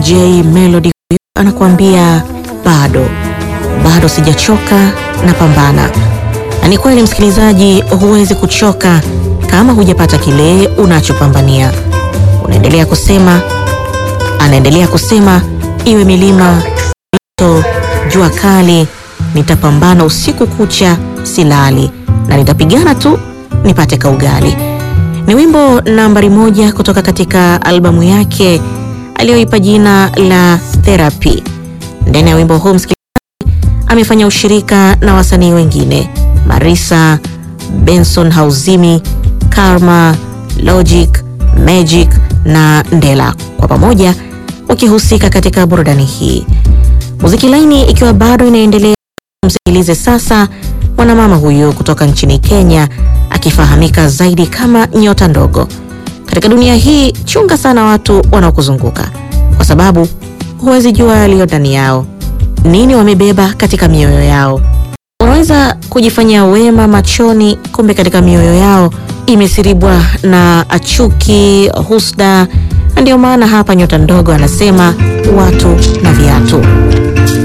DJ Melody anakuambia bado bado sijachoka na pambana. Na ni kweli msikilizaji, huwezi kuchoka kama hujapata kile unachopambania. Unaendelea kusema, anaendelea kusema, iwe milima, mito, jua kali, nitapambana usiku kucha, silali na nitapigana tu nipate kaugali. Ni wimbo nambari moja kutoka katika albamu yake aliyoipa jina la Therapy. Ndani ya wimbo huu msikilizaji, amefanya ushirika na wasanii wengine Marisa, Benson Hauzimi, Karma, Logic, Magic na Ndela, kwa pamoja wakihusika katika burudani hii. Muziki laini ikiwa bado inaendelea, msikilize sasa mwanamama huyu kutoka nchini Kenya akifahamika zaidi kama nyota ndogo. Katika dunia hii, chunga sana watu wanaokuzunguka kwa sababu huwezi jua yaliyo ndani yao, nini wamebeba katika mioyo yao. Unaweza kujifanyia wema machoni, kumbe katika mioyo yao imesiribwa na chuki, husda. Na ndio maana hapa nyota ndogo anasema watu na viatu.